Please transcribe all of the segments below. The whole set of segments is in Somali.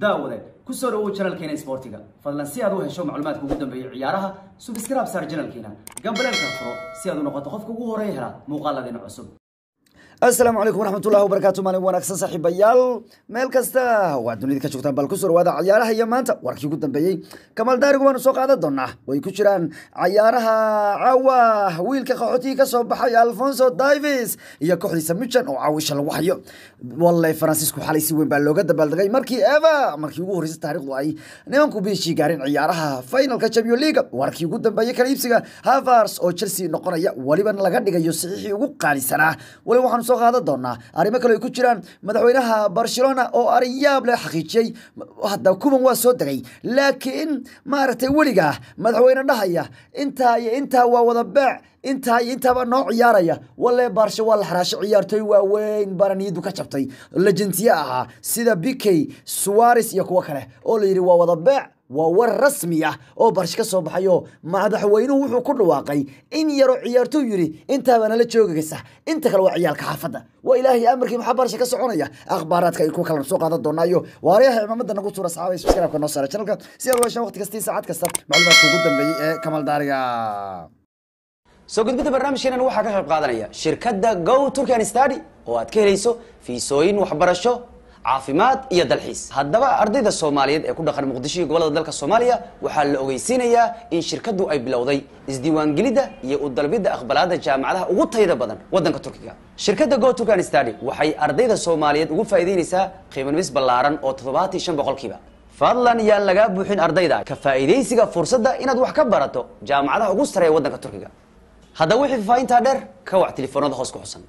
daawade ku soo dhawow janalkeena isboortiga fadlan si aad u hesho macluumaadka ugu dambeeya ciyaaraha subscribe saar janalkeena gambaleelka furo si aad u noqoto qofka ugu horeeya hela muuqaaladeena cusub asalaamu calaykum waraxmatullahi wabarakaatu maalin wanaagsan saaxiibayaal meel kasta waa dunida ka joogtaan bal ku soo dhawaada cayaaraha iyo maanta warkii ugu dambeeyey kamal daarigu waanu soo qaadan doonaa way ku jiraan cayaaraha caawa wiilka qaxootigii ka soo baxay alfonso davis iyo kooxdiisa mujan oo caawisha lagu hayo walle faransiisku xalay si weyn baa looga dabaaldegay markii eva markii ugu horreysay taariikhdu ay nimanku biishii gaareen ciyaaraha finalka champion league warkii ugu dambeeyey kala iibsiga havars oo chelsea noqonaya weliba laga dhigayo saxiixii ugu qaalisanaa weliba waxaanu soo qaadan doonaa arrimo kale ay ku jiraan madaxweynaha barcelona oo ariyaab leh xaqiijiyey hadda kuban waa soo degay laakiin maaragtay weligaa madaxweyne dhahaya intaa iyo intaa waa wada beec intaa iyo intaaba noo ciyaaraya walle baarsha waa la xaraasho ciyaartooy waaweyn baana niyaddu ka jabtay legendiye ahaa sida bikey suwares iyo kuwo kale oo la yidhi waa wada beec waa war rasmi ah oo barsh ka soo baxayo madaxweynuhu wuxuu ku dhawaaqay in yaroo ciyaartoy yidhi intaabaa nala joogaysa inta kale waa ciyaalka xaafadda waa ilaahay amarkii maxaa barsha ka soconaya akhbaaraadka ay ku kala soo qaadan doonaayo waaryaha cimaamada nagu tuura saxaabay subscribe-ka noo saara channelka si aad u heshaan waqti kasta iyo saacad kasta macluumaadka ugu dambeeyey ee kamal daariga soo gudbidda barnaamijkeenan waxaa ka qayb qaadanaya shirkadda go turkan stady oo aad ka helayso fiisooyin waxbarasho caafimaad iyo dalxiis haddaba ardayda soomaaliyeed ee ku dhaqan muqdisho iyo gobolada dalka soomaaliya waxaa la ogeysiinayaa in shirkaddu ay bilowday isdiiwaangelidda iyo u dalbidda aqbalaadda jaamacadaha ugu tayada badan waddanka turkiga shirkadda go turkan stady waxay ardayda soomaaliyeed ugu faa'iideynaysaa qiimanumis ballaaran oo toddobaatan iyo shan boqolkiiba fadlan yaan lagaa buuxin ardayda ka faa'iidaysiga fursadda inaad wax ka barato jaamacadaha ugu sareeya waddanka turkiga haddaba wixii faafahintaa dheer ka wac telefoonada hoos ku xusan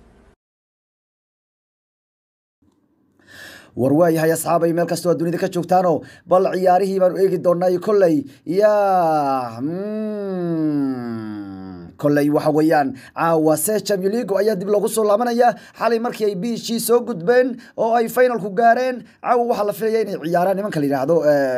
war waayahay asxaabay meel kastoo aad dunida ka joogtaano bal ciyaarihii baanu eegi doonay kolley ya kolley waxa weeyaan caawa se champion league ayaa dib loogu soo laabanaya xalay markii ay biishii soo gudbeen oo ay finalku gaareen caawa waxaa la filaya inay ciyaaraan nimanka la yidhaahdo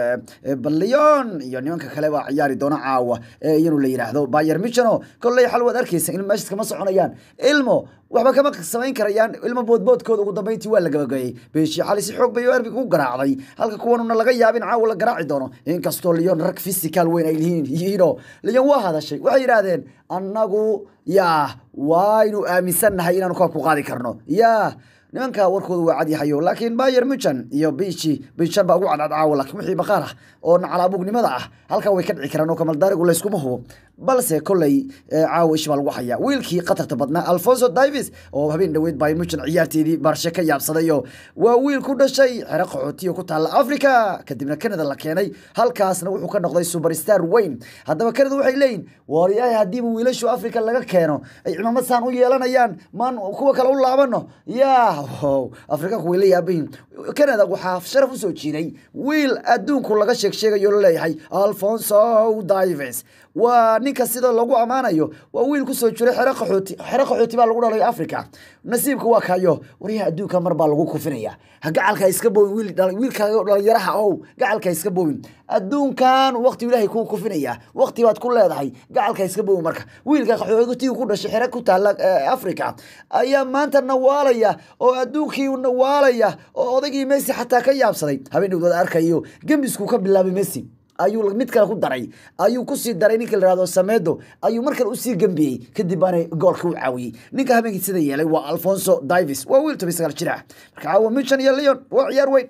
ballion iyo nimanka kale baa ciyaari doona caawa iyanu la yidhaahdo bayer michano kolley xal waad arkaysa in meeshas kama soconayaan ilmo waxba kama samayn karayaan ilmo boodboodkooda ugu dambeyntii waa la gabagayey beeshii xali si xoog bay erbiga u garaacday halka kuwanuna laga yaabin caawa la garaaci doono inkastoo leon rag physical weyn ay yihiino leon waa hadashay waxay yidhaahdeen annagu yaa waynu aaminsannahay inaanu koobka ku qaadi karno yaa nimanka warkooda waa cadyahayo laakiin bayer muchan iyo bishi bishan baa ugu cadcad caawa laakiin wixii baqaar ah oo nacalaabugnimada ah halkaa way ka dhici karaan oo kamaldaarigu layskuma hubo balse kolley caawa ish baa lagu hayaa wiilkii khatarta badnaa alfonso davis oo habeen dhoweyd bayer muchan ciyaarteedii barshe ka yaabsadayo waa wiil ku dhashay xero qaxootiyo ku taalla africa kadibna canada la keenay halkaasna wuxuu ka noqday superstar weyn haddaba canada waxay leeyihin waaryahay haddiiba wiilashu africa laga keeno ay cimaamad saan u yeelanayaan maan kuwa kale u laabano yaa afrikaanku way la yaabayihin canada waxaa sharaf usoo jiiday wiil adduunku laga sheeg sheegayo laleeyahay alfonso davis waa ninka sida lagu ammaanayo waa wiil kusoo jiray xero qaxooti xero qaxooti baa lagu dhalay africa nasiibka waa kayo waryaha adduunka mar baa lagu kufinaya ha gacalka iska boobin wiilka dhalinyaraha ow gacalka iska boobin adduunkan waqti ilaahay kuu kufinaya waqti baad ku leedahay gacalka iska boobin marka wiilka qaxootiga ku dhashay xero ku taalla africa ayaa maanta nawaalaya oo adduunkii nawaalaya oo odaygii messi xataa ka yaabsaday habeen dhowdood arkayo gembisku ka bilaabay messi ayuu mid kale ku daray ayuu kusii daray ninka la yihahdo samedo ayuu mar kale usii gembiyey kadib baana goolka u caawiyey ninka habeenkii sida yeelay waa alfonso davis waa wiil toban sagaal jir ah marka caawa michan iyo leon waa ciyaar weyn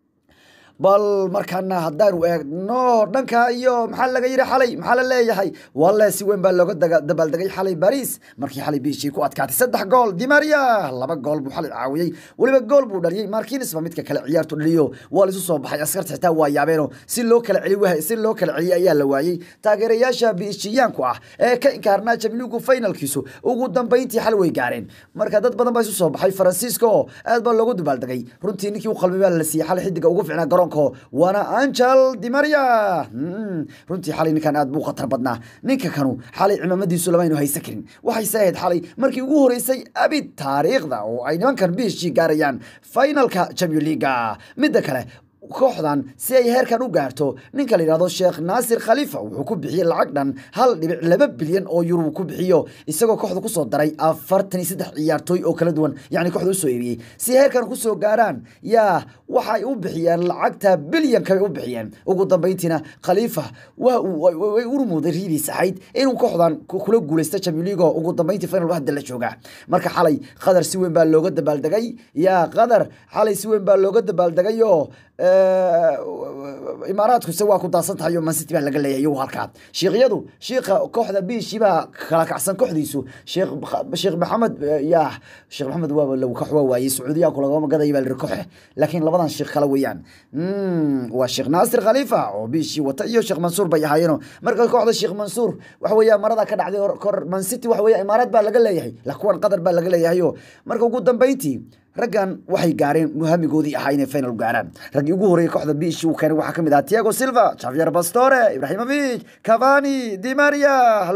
bal markaana haddaanu eegno dhanka iyo maxaa laga yidhi xalay maxaa la leeyahay walle si weyn baa looga dabaaldegay xalay baris markii xalay biishii ku adkaatay saddex gool dimaria laba gool buu xalay caawiyey weliba gool buu dhaliyey markines ba midka kale ciyaartu dhaliyo waa laisu soo baxay askarta xitaa waa yaabeeno si loo kala celi si loo kala celiyey ayaa la waayey taageerayaasha biishiyaanku ah ee ka inkaarnaa jamiligu finalkiisu ugu dambeyntii xal way gaareen marka dad badan baa isu soo baxay faransiiska oo aad baa loogu dabaaldegay runtii ninkii u qalbay baa la siiyey xalay xidiga ugu ficnaa garoon waana angel dimaria runtii xalay ninkan aad buu khatar badnaa ninka kanu xalay cimaamadiisu lamaynu haysan karin waxayse ahayd xalay markii ugu horeysay abid taariikhda oo ay nimankan biishii gaarayaan finalka champion leaga midda kale kooxdan si ay heerkan u gaarto ninka la yidhahdo sheekh naasir khalifa wuxuu ku bixiyey lacag dhan hal dhibic laba bilyan oo yurub ku bixiyo isagoo kooxda kusoo daray afartan iyo saddex ciyaartooy oo kala duwan yacni kooxda usoo eebiyey si heerkan kusoo gaaraan yaa waxay u bixiyeen lacagta bilyanka bay u bixiyeen ugu dambeyntiina khalifa waa uu way urmuuday riidiis ahayd inuu kooxdan ku- kula guuleysta champions league oo ugu dambeyntii final hadda la jooga marka xalay qadar si weyn baa looga dabaaldegay yaa qadar xalay si weyn baa looga dabaaldegay oo eh, imaaraadkuse waa ku daadsan tahay oo mancity baa laga leeyahay iyagu halkaa shiikyadu shiika kooxda biishi baa kala kacsan kooxdiisu sheekh sheekh maxamed eh, yaa sheekh maxamed waa lagu kax waa waayey sacuudiyaha kulagama gadaya baa la yiri koxe laakiin labadan sheekh kale weeyaan Mm, waa sheekh naasir khalifa oo biishi wata iyo sheekh mansuur bay ahaayeeno marka kooxda sheekh mansuur waxa weeya marada ka dhacday hor- kor mancity waxa weeya imaaraad baa laga leeyahay la kuwan qadar baa laga leeyahayo marka ugu dambeyntii raggan waxay gaareen muhamigoodii ahaa inay final gaaraan raggii ugu horreeyay kooxda biishi uu keenay waxaa ka mid ah tiago silva javier pastore ibrahimovic cavani di maria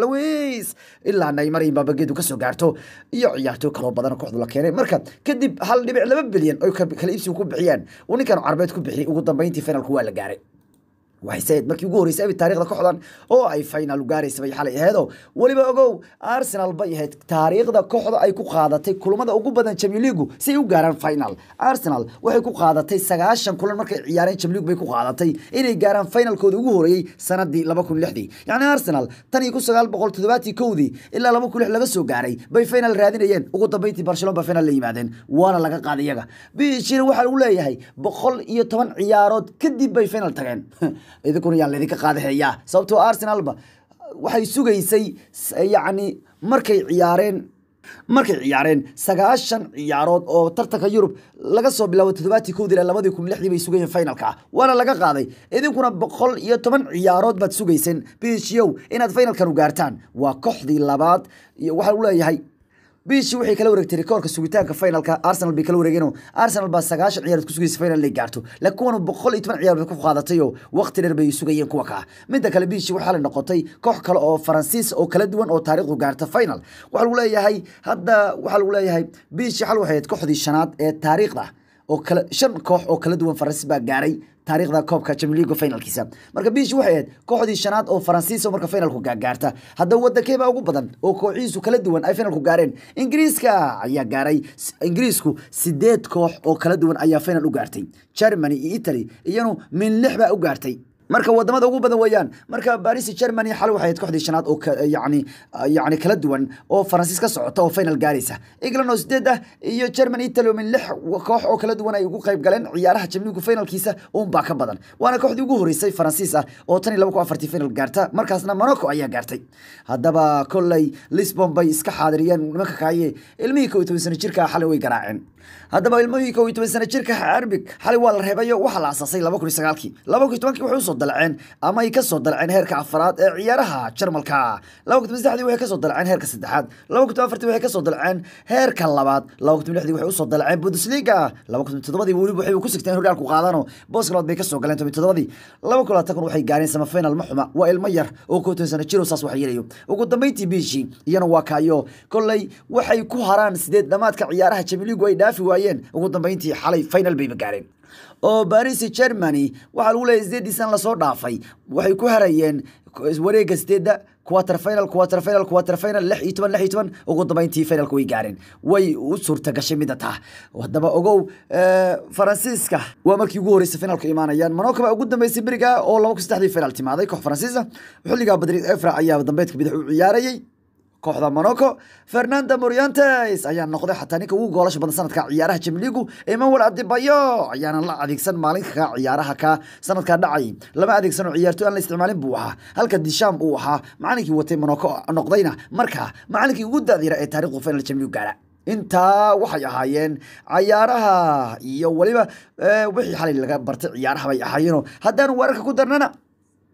luis ilaa neymar iyo mbabageedu kasoo gaarto iyo ciyaartooy kaloo badan oo kooxdu la keenay marka kadib hal dhibic laba bilyan oy ka- kala iibsiga ku bixiyeen uu ninkan carbeed ku bixiyey ugu dambeyntii finalku waa la gaaray waxay sayd markii ugu horreysay abi taariikhda kooxdan oo ay final gaaraysa bay xalay aheedo weliba ogow arsenal bay ahayd taariikhda kooxda ay ku qaadatay kulamada ugu badan champions league si ay u gaaraan final arsenal waxay ku qaadatay sagaashan kulan markay ciyaareen champions league bay ku qaadatay inay gaaraan finalkooda ugu horeeyey sanadii laba kun lixdii yacni arsenal tan iyo kun sagaal boqol toddobaatii kowdii ilaa laba kun lix laga soo gaaray bay final raadinayeen ugu dambeyntii barcelona ba final la yimaadeen waana laga qaaday iyaga bishina waxaa lagu leeyahay boqol iyo toban ciyaarood kadib bay final tageen idinkuna yaan laydinka qaadaheeyaa sababtoo arsenalba waxay sugaysay s- yacni markay ciyaareen markay ciyaareen sagaashan ciyaarood oo tartanka yurub laga soo bilaabo toddobaatii kowdii ilaa labadii kun lixdii bay sugayeen finalka ah waana laga qaaday idinkuna boqol iyo toban ciyaarood baad sugayseen bishow inaad finalkan u gaartaan waa kooxdii labaad iyo waxaa lagu leeyahay bishi waxay kala wareegtay rikoorka sugitaanka finalka arsenal bay kala wareegeen arsenal baa sagaashan ciyaarood ku sugaysa final inay gaarto laakiin kuwan boqol iyo toban ciyaarood ku qaadatay oo waqti dheer bay sugayeen kuwa kaa midda kale bishi waxaa la noqotay koox kale oo faransiis oo kala duwan oo taariikhdu gaarta final waxaa lagu leeyahay hadda waxaa lagu leeyahay bishi xal waxay ahayd kooxdii shanaad ee taariikhda oo kala shan koox oo kala duwan faransiis baa gaaray taariikhda koobka Champions League finalkiisa marka biish waxay ahayd kooxdii shanaad oo faransiis oo marka finalku gaarta haddaba wadankee baa ugu badan oo kooxihiisu kala duwan ay finalku gaareen ingiriiska ayaa gaaray S- ingiriisku sideed koox oo kala duwan ayaa final u gaartay germany iyo italy iyanu min lix baa u gaartay marka wadamada ugu badan weeyaan marka baris germany xal waxay ahayd kooxdii shanaad oo ka- yacni yacni kala duwan oo faransiis ka socota oo final gaaraysa england oo sideed ah iyo germany italy oo min lix koox oo kala duwan ay ugu qayb galeen ciyaaraha jamligu finalkiisa uunbaa ka badan waana kooxdii ugu horeysay faransiis ah oo tan iyo laba kun afartii final gaarta markaasna monaco ayaa gaartay haddaba kolley lisbon bay iska xaadiriyeen nimanka kaaye ilmihii kow iyo toban sano jirka xalay way garaaceen haddaba ilmihii kow iyo toban sano jirka arbig xalay waa la reebayo waxaa la asaasay laba kun iyo sagaalkii laba kun iyo tobankii waxay usoo dalaceen ama ay kasoo dalaceen heerka afaraad ee ciyaaraha jarmalka laba kun iyo toban saddexdii waxay kasoo dalaceen heerka saddexaad laba kun iyo toban afartii waxay kasoo dalaceen heerka labaad laba kun iyo toban lixdii waxay usoo dalaceen bundesliga laba kun iyo toddobadii weliba waxay ku sigteen horyaalku qaadano booska labaad bay kasoo galeen toban iyo toddobadii laba kun iyo labaatan kun waxay gaareen semifinal ma xuma waa ilmo yar oo kow iyo toban sano jiro saas wax yeelayo ugu dambeyntii biishii iyana waa kaayo kolley waxay ku haraan sideed dhamaadka ciyaaraha jamiligu ay dhaafi waayeen ugu dambeyntii xalay final bayba gaareen oo baris germany waxaa lagu leeyahay sideedii san lasoo dhaafay waxay ku harayeen wareega sideedda quarter final quarter final quarter final lix iyo toban lix iyo toban ugu dambeyntii finalka way gaareen way u suurta gashay mida taa haddaba ogow eh, faransiiska waa markii ugu horeysay finalka imaanayaan monaco baa ugu dambeysay beriga oo laba kun saddexdii final timaaday koox faransiisa xilligaa badrid efra ayaa dambeedka bidix u ciyaarayay kooxda monaco fernando morientes ayaa noqday xataa ninka ugu goolasha badan sanadka ciyaaraha jamligu emmanuel adibayo ayaana la adeegsan maalinka ka ciyaaraha ka sanadka dhacay lama adeegsan oo ciyaartoy aan la isticmaalin buu ahaa halka disham uu ahaa macalinkii watay monaco noqdayna markaa macalinkii ugu daadira ee taarikhdu final jamligu gaara intaa waxay ahaayeen cayaaraha iyo weliba eh, wixii xalay laga bartay ciyaaraha bay ahaayeenoo haddaanu wararka ku darnana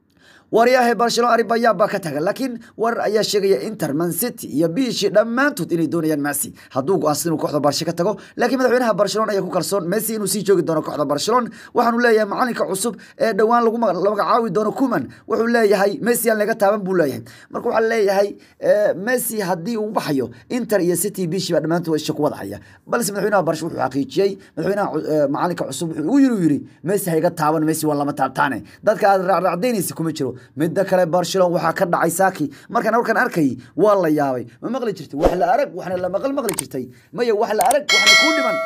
waryahay barcelona aribayaa baa ka taga laakiin warar ayaa sheegaya inter man city iyo biishi dhammaantood inay doonayaan messi hadduu go-aansan inuu kooxda barshe ka tago laakiin madaxweynaha barcelona ayaa ku kalsoon messi inuu sii joogi doono kooxda barcelona waxaanu leeyahay macalinka cusub ee dhowaan lagu maga- la magacaabi doono kuman wuxuu leeyahay messi aan laga taaban buu leeyahay marka waxaa leeyahay eh, messi haddii uu baxayo inter iyo city biishi baa dhammaantood isha ku wada haya balse madaxweynaha barshe wuxuu xaqiijiyey madaxweynaha cu- eh, macalinka cusub wuxuu ugu yiri uu yiri messi ha iga taaban messi waa lama taabtaane dadka aad raacraacdaynaysa kuma jiro midda kale barcelona waxaa ka dhacay saki markaan warkan arkay waa la yaabay ma maqli jirtay wax la arag waxna la maqal maqli jirtay maya wax la arag waxna kuu dhiman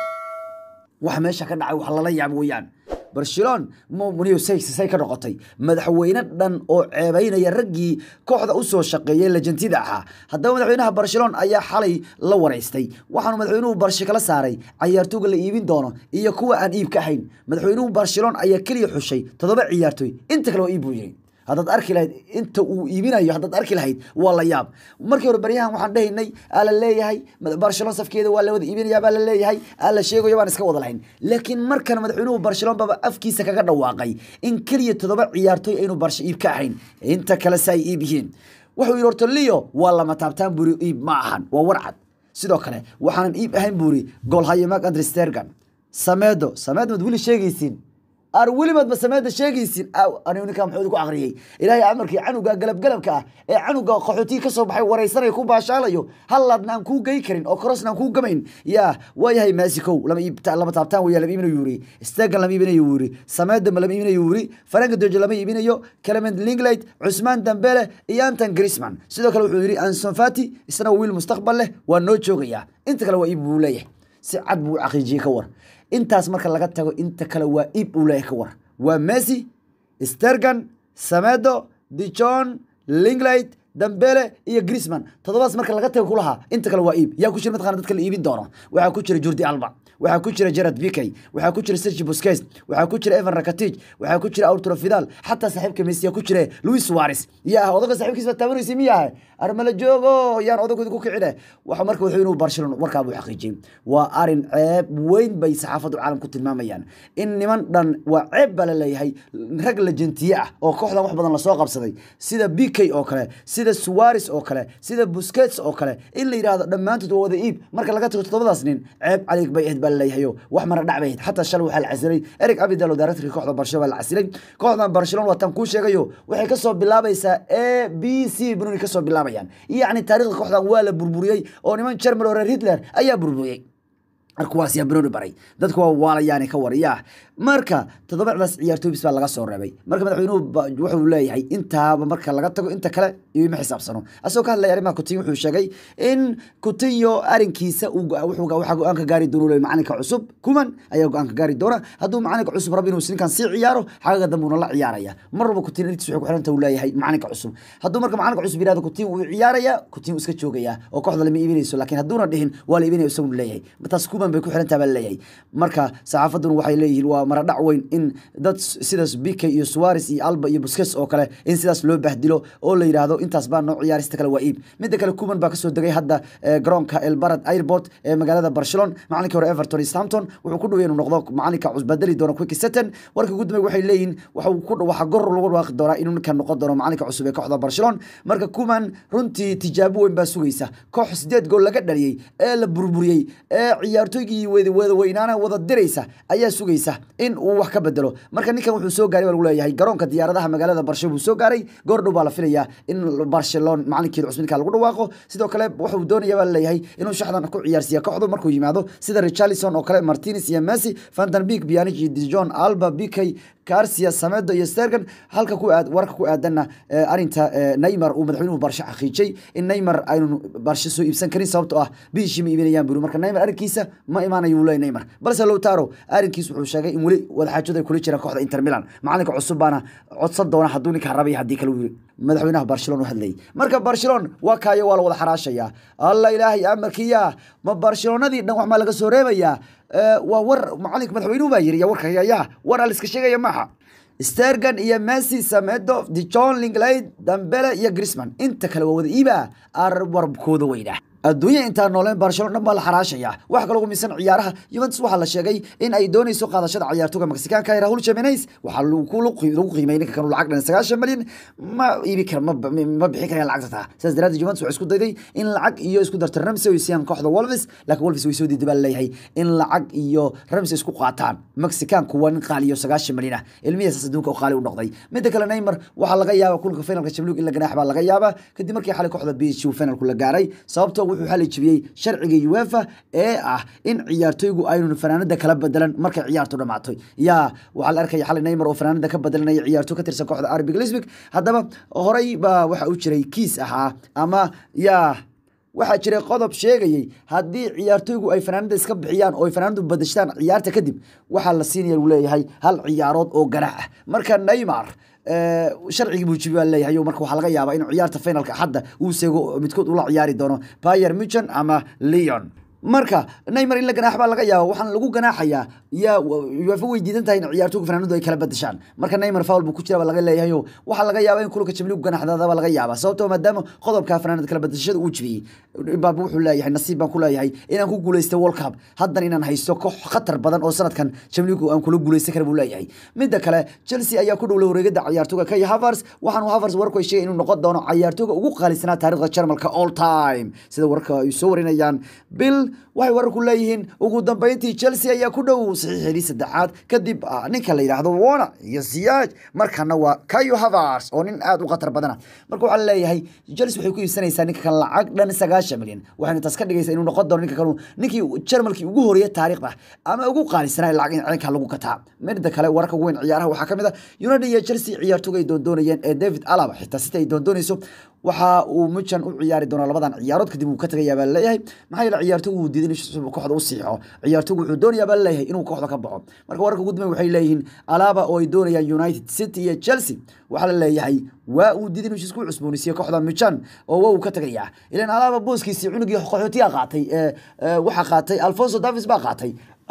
wax meesha ka dhacay wax lala yaab weeyaan barcelona muniyo say say ka noqotay madaxweyne dhan oo ceebaynaya raggii kooxda usoo shaqeeyay lejantida ahaa haddaba madaxweynaha barcelona ayaa xalay la wareystay waxaanu madaxweynuhu barshe kala saaray cayaartooga la iibin doono iyo kuwa aan iib ka ahayn madaxweynuhu barcelona ayaa keliya xushay toddoba ciyaartooy inta kale waa iib buu yiri haddaad arki lahayd inta uu iibinayo haddaad arki lahayd waa la yaab markii hore baryahan waxaan dhehaynay aa la leeyahay barcelona safkeeda waa la wada iibinayaa baa la leeyahay aa la sheegayo baan iska wada lahayn laakiin markan madaxweynuhu barcelona baba afkiisa kaga dhawaaqay in keliya toddoba ciyaartooy aynu barshe iib ka ahayn inta kale se ay iib yihiin wuxuu yidhi horta leo waa lama taabtaan buri iib ma ahan waa warcad sidoo kale waxaanan iib ahayn buri goolhayo mark andre stergan sameedo sameedo mad weli sheegaysiin ar welibaadba sameeda sheegaysin anigu ninkaa muxuu ku aqriyey ilaahay amarkii canuga galabgalabka ah ee canuga qaxootiga ka soo baxay waraysanaya ku baashaalayo hallaadna aan kuu gey karin oo korosna aan kuu gamayn yaa waayahay maasikow lama iibta- lama taabtaan weya lama iibinayo yuri stegan lama iibinayo yuri sameedama lama iibinayo yuri faranka dojo lama iibinayo clement linglade cusmaan dambele iyo anton grisman sidoo kale wuxuu yidhi anson fati isna waa wiil mustaqbal leh waa noo joogayaa inta kale waa iib buu leeyahay si cad buu u xaqiijiyey ka war intaas marka laga tago inta kale waa iib uu leeyahay ka war waa messi stergan samedo dijon linglade dambele iyo grisman toddobaas marka laga tago kulahaa inta kale waa iib yaa ku jira mataqana dadka la iibin doono waxaa ku jira jordi alba waxaa ku jira gerard bikey waxaa ku jira sergi busquets waxaa ku jira evan rakatij waxaa ku jira arturo fidal xataa saaxiibka messi yaa ku jira luis suarez yaa odaga saaxiibkiis baa taabanaysa miyaha armala joogo yaan odagooda ku kicine waxa marka wuxuu inuu barcelona warkaa buu xaqiijiyey waa arin ceeb weyn bay saxaafadu caalam ku tilmaamayaan in niman dhan waa ceeb baa la leeyahay rag lejentiye ah oo kooxdan wax badan lasoo qabsaday sida bikey oo kale sida suarez oo kale sida busquets oo kale in la yidhaahdo dhammaantood waa wada iib marka laga tago toddobadaas nin ceeb calig bay ahayd baa la leeyahayo wax mara dhac bay ahayd xataa shalay waxaa la casilay eric abidal oo directorka kooxda barcelona baa la casilay kooxdan barcelona waa tan kuu sheegayo waxay kasoo bilaabaysaa a b c bununi kasoo bilaabayaan yacni taariikhda kooxdan waa la burburiyey oo niman german oo reer hitler ayaa burburiyey markuwaas yaa broni baray dadku waa waalayaani ka wariyaa marka toddobacdaas ciyaartooy bis baa laga soo reebay marka madaxweynuhu ba- wuxuu leeyahay intaaba marka laga tago inta kale iyo ma xisaabsano asagoo ka hadlaya arrimaha kutinyo wuxuu sheegay in kutinyo arinkiisa uu go- wuxuu ga- waxaa go-aan ka gaari doona uu leeyahay macalinka cusub kuman ayaa go-aan ka gaari doona hadduu macalinka cusub rabo inuu ninkan sii ciyaaro xagaga dambe uuna la ciyaaraya mar walba kutin intiis waxay ku xiranta uu leeyahay macalinka cusub hadduu marka macalinka cusub yihahdo kutin wuu ciyaaraya kutin wuu iska joogaya oo kooxda lama iibinayso laakiin hadduuna dhihin waa la iibinaya isagu leeyahay taas kuman bay ku xirantaha baa leeyahay marka saxaafaduna waxay leeyihiin waa maradhac weyn in dad sidaas bike iyo suarez iyo alba iyo busquets oo kale in sidaas loo bahdilo oo la yidhaahdo intaas baa noo ciyaarista kale waa iib midda kale kuman baa kasoo degay hadda eh, garoonka elbarad airport ee magaalada barcelona macalinkii hore everton iyo southampton wuxuu ku dhawey inuu noqdo macalinka cusbadeli doono quick setten warka ugu dambeey waxay leeyihiin waxuu ku waxaa gor lagu dhawaaqi doonaa inuu ninkan noqon doono macalinka cusub ee kooxda barcelona marka kuman runtii tijaabo weyn baa sugaysa koox sideed gool laga dhaliyey ee la burburiyey ee ciyaartooygii wada wada weynaana wada diraysa ayaa sugaysa in uu wax ka bedelo marka ninkan wuxuu soo gaaray baa lagu leeyahay garoonka diyaaradaha magaalada barshe buu soo gaaray goor dhow baa la filayaa in barcelona macalinkeeda cusub ninkaa lagu dhawaaqo sidoo kale wuxuu doonaya baa laleeyahay inuu shaxdan ku ciyaarsiiya kooxdu markuu yimaado sida richarlison oo kale martinez iyo messi vandenbeek bianic iyo dijon alba bikey garcia samedo iyo stergan halka ku aad warka ku aadanna eh, arinta eh, neymar uu madaxweynuhu barshe xaqiijay in neymar aynu barshe soo iibsan karin sababtoo ah bishii ma iibinayaan buri marka neymar arrinkiisa ma imaanayo uu leeyahay neymar balse lowtaro arrinkiis wuxuu sheegay in weli wadaxaajadu ay kula jiraan kooxda inter milan macalinka cusub baana codsan doona hadduu ninkaa rabay haddii kale uu yiri madaxweynaha barcelona u hadlayay marka barcelona waa kaayo waa la wada xaraashayaa alla ilaahay amarkiya ma barcelonadii dhan wax maa laga soo reebayaa Eh, waa war macalinka madaxweynuhu baa yiri ya warka ya war al iska sheegaya maaha stergan iyo messi samedo dijon linglade dambele iyo grisman inta kale waa wada iiba ar warbkooda weyna adduunya intaa nooleen barcelona dhan baa la xaraashaya waxa kaloo misan ciyaaraha Juventus waxaa la sheegay in ay doonayso qaadashada ciyaartoyga Mexicaanka ah Raúl Jimenez waxaa lagu lagu qiimeeyay ninka kan lacag dhan 9 milyan ma iibi kar ma ma bixin karayaan lacagta taa sidaas daraaddeed Juventus waxay isku dayday in lacag iyo isku darto Ramsey oo siiyaan kooxda Wolves laakiin Wolves way soo diiday baa leeyahay in lacag iyo Ramsey isku qaataan Mexicaanku waa nin qaaliyo 9 milyan ah ilmihiisa adduunka oo qaali u noqday midda kale Neymar waxaa laga yaabaa kulka finalka Champions League in la ganaax baa laga yaabaa kadib markii xalay kooxda PSG uu finalku la gaaray sababtoo wuxuu xalay jibiyey sharciga UEFA ee ah in ciyaartoygu aynu fanaanada kala bedelan markay ciyaartu dhamaatay yaa waxaa la arkaya xalay Neymar oo fanaanada ka bedelanaya ciyaarto ka tirsan kooxda RB Leipzig haddaba horey baa waxa uu jiray kiis ahaa ama yaa waxaa jiray qodob sheegayay haddii ciyaartoygu ay fanaanada iska bixiyaan oo ay fanaanadu badashtaan ciyaarta kadib waxaa la siinaya uu leeyahay hal ciyaarood oo ganaax ah marka Neymar sharcigii buu jibi baa leeyahay marka waxaa laga yaabaa inuu ciyaarta finalka xadda uu seego midkood ula ciyaari doono Bayern Munchen ama Lyon marka Neymar in la ganaax baa laga yaabaa waxaan lagu ganaaxayaa yaa UEFA way diidan tahay in ciyaartoyga fanaanadu ay kala badashaan marka Neymar foul buu ku jira baa laga leeyahay waxaa laga yaabaa in kulka Champions League ganaaxdada baa laga yaabaa sababtoo maadaama qodobka fanaanada kala badashada uu jibiyey Mbappe wuxuu leeyahay nasiib baan ku leeyahay inaan ku guuleysto World Cup haddan inaan haysto koox khatar badan oo sanadkan Champions League aan kula guuleysan karo buu leeyahay midda kale Chelsea ayaa ku dhowlay wareegada ciyaartoyga Kai Havertz waxaan Havertz warku ay sheegay inuu noqon doono ciyaartoyga ugu qaalisanaa taariikhda Jarmalka all time sida warka ay soo warinayaan Bill waxay wararku leeyihiin ugu dambeyntii Chelsea ayaa ku dhow saxiixii saddexaad kadib ninka la yiraahdo Wona iyo Ziyech markana waa Kai Havertz oo nin aad u khatar badana marka waxaa leeyahay Chelsea waxay ku iibsanaysaa ninka kan lacag dhan 9 milyan waxayna taas ka dhigaysaa inuu noqon doono ninka kan ninkii Jarmalkii ugu horeeyay taariikhda ama ugu qaalisanaa lacag in ciidanka lagu kataa midda kale wararka weyn ciyaaraha waxaa kamid ah United iyo Chelsea ciyaartoyga ay doondoonayeen ee David Alaba xitaa sita ay doondoonayso waxa uu Munchen u ciyaari doonaa labadan ciyaarood kadib uu ka tagayaa baa leeyahay maxaa yeelay ciyaartoygu uu diiday inuu kooxda u siixo ciyaartoygu wuxuu doonayaa baa leeyahay inuu kooxda ka baxo marka wararka ugu dambeeya waxay leeyihiin Alaba oo ay doonayaan United City iyo Chelsea waxaa la leeyahay waa uu diiday inuu isku cusboonaysiiyo kooxda Munchen oo waa uu ka tagayaa ilaan Alaba booskiisii cunugii qaxootiga qaatay ee waxa qaatay Alfonso Davies baa qaatay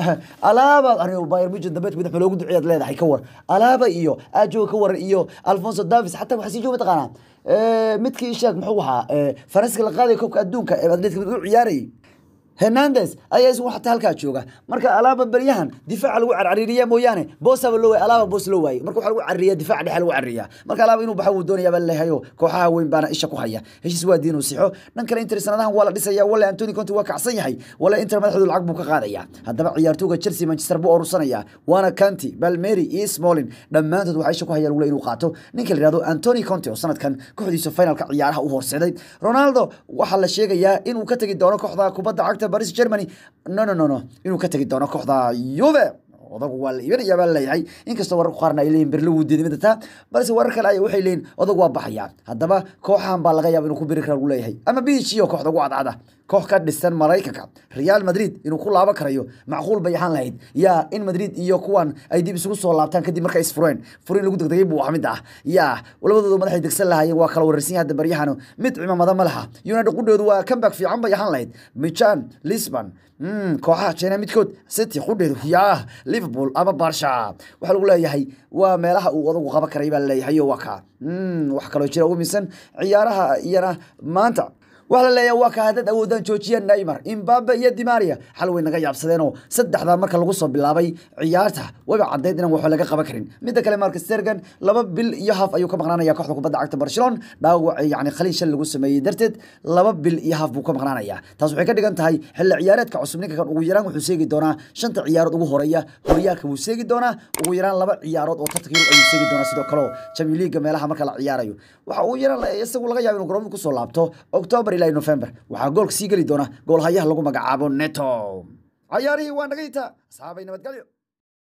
alaaba aniga Bayern Munchen dambeed madax loogu duceeyad leedahay ka war alaaba iyo ajo ka waran iyo Alfonso Davies xataa waxa sii jooga taqaana ee midkii sheeg muxuu ahaa ee Faransiiska la qaaday koobka adduunka ee Atletico u ciyaarayay Hernandez ayaa isku xataa halkaa jooga marka alaaba baryahan difaaca lagu carcariiriyaa mooyaane boosaba loo waayay alaaba boos loo waayay marka waxa lagu carriyaa difaaca dhexe lagu carriyaa marka alaaba inuu baxo uu doonayaa baa leeyahay kooxaha weyn baana isha ku haya heshiis waa diin uu sixo dhan kale inter sanadahan waa la dhisayaa wala Anthony Conte waa kacsan yahay wala inter madaxdu lacag buu ka qaadaya haddaba ciyaartooyga Chelsea Manchester buu urursanaya waana Kanti Palmieri iyo Smalling dhammaantood waxay isha ku hayaan wala inuu qaato ninka la yiraahdo Anthony Conte oo sanadkan kooxdiisa finalka ciyaaraha u horseeday Ronaldo waxa la sheegayaa inuu ka tagi doono kooxda kubadda cagta Paris Germany no no no no inuu ka tagi doono kooxda Juve odagu waa la iibinayaa baa leeyahay inkastoo wararku qaarna ay leeyihin berlo wuu diiday midata balse warar kale ay waxay leeyihin odagu waa baxaya haddaba kooxahan baa laga yaaba inuu ku biri kara lagu leeyahay ama biichiyo kooxda ugu cadcada koox ka dhisan maraykanka real madrid inuu ku laaban karayo macquul bay ahaan lahayd yaa in madrid iyo kuwan ay dib isugu soo laabtaan kadib markay isfureen furin lagu degdegay buu ahaa mid ah yaa labadooda madaxay degsan lahaayeen waa kala wararsan yahay hadda baryahanu mid cimaamada ma laha united qudheedu waa comeback fiican bay ahaan lahayd michan lisbon kooxaha china midkood city qudheedu yaa liverpool ama barsha waxaa lagu leeyahay waa meelaha uu odagu qaban karay baa laleeyahay waa kaa wax kaloo jira ugu misan ciyaaraha iyana maanta waxa la leeyahay waa ka hadad awoodaan joojiya Neymar Mbappe iyo Di Maria xal way naga yaabsadeen oo saddexda marka lagu soo bilaabay ciyaarta waba cadeed inaan wax laga qaban karin midda kale Marcus Sergan laba bil iyo half ayuu ka maqnaanaya kooxda kubadda cagta Barcelona dhaawac yani khaliil shal lagu sameeyay darteed laba bil iyo half buu ka maqnaanaya taas waxay ka dhigan tahay xilli ciyaareedka cusub ninka kan ugu yaraan wuxuu seegi doonaa shanta ciyaarood ugu horeeya horyaalka wuu seegi doonaa ugu yaraan laba ciyaarood oo tartanka Yurub ayuu seegi doonaa sidoo kale Champions League meelaha marka la ciyaarayo waxa uu yaraan isagu laga yaabo inuu garoonka ku soo laabto October ilaa November waxaa goolka sii geli doona goolhayaha lagu magacaabo Neto ciyaarihii waa naga intaa asxaabay nabadgelyo